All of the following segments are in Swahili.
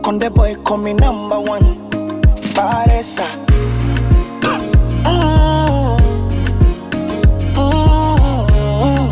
Konde boy call me number one. Paresa. Mm. Mm.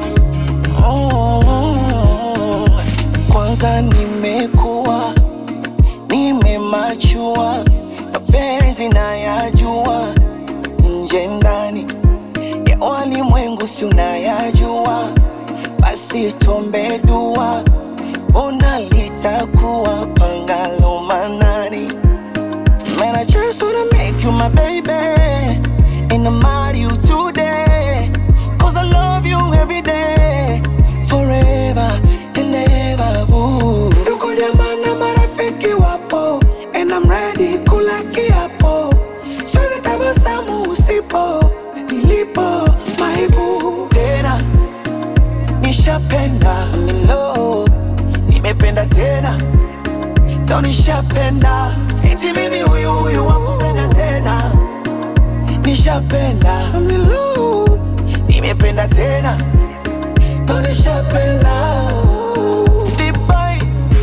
Mm. Kwanza nimekuwa nimemachua, mapenzi nayajua, nje ndani ya walimwengu si unayajua, basi tuombe dua, ona litakuwa pangalo manani. Man, I just wanna make you my baby And I marry you today Cause I love you every day Forever and ever boo Ndugu jamaa na marafiki wapo And I'm ready kula kiapo Siwezi tabasamu usipo Nilipo my boo Tena nishapenda milo Nimependa tena ndo nishapenda eti mimi huyu huyu wakupenda tena nishapenda milu nimependa tena ndo nishapenda Dubai.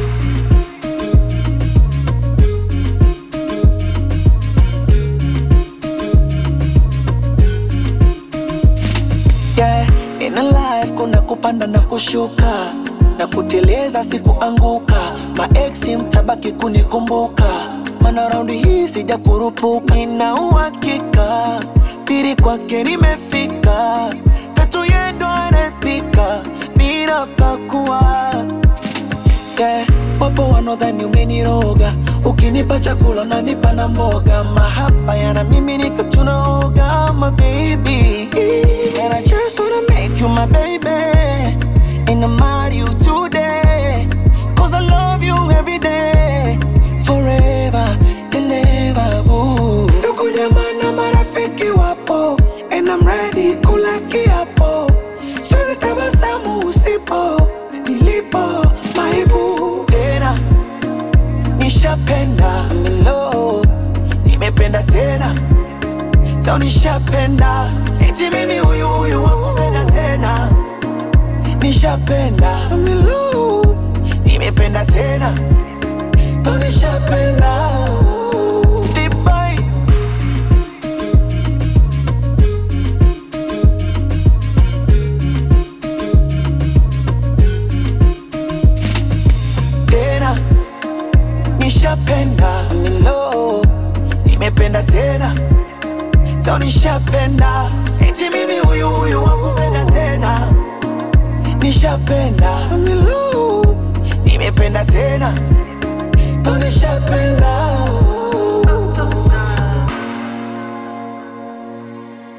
yeah. In a life kuna kupanda na kushuka na kuteleza sikuanguka maeksi mtabaki kunikumbuka mana raundi hii sija kurupuka nina uhakika pili kwake nimefika tatu yendo anapika bila pakua yeah. Wapo wanaodhani umeniroga, ukinipa chakula unanipa na mboga, mahaba yana mimi nika tunaoga, my baby. And I just wanna make you my baby, and I marry you today, cause I love you every day, forever and ever. Ooh. Ndugu jamaa na marafiki wapo, and I'm ready kula kiapo, siwezi tabasamu usipo nilipo my boo. Tena nishapenda milo, nimependa tena ndo nishapenda eti mimi huyu huyu wakupenda tena nishapenda milo, nimependa tena ndo nishapenda Dubai. tena nishapenda milo nimependa tena ndo nishapenda eti mimi huyu huyu wakupenda tena nishapenda milo nimependa tena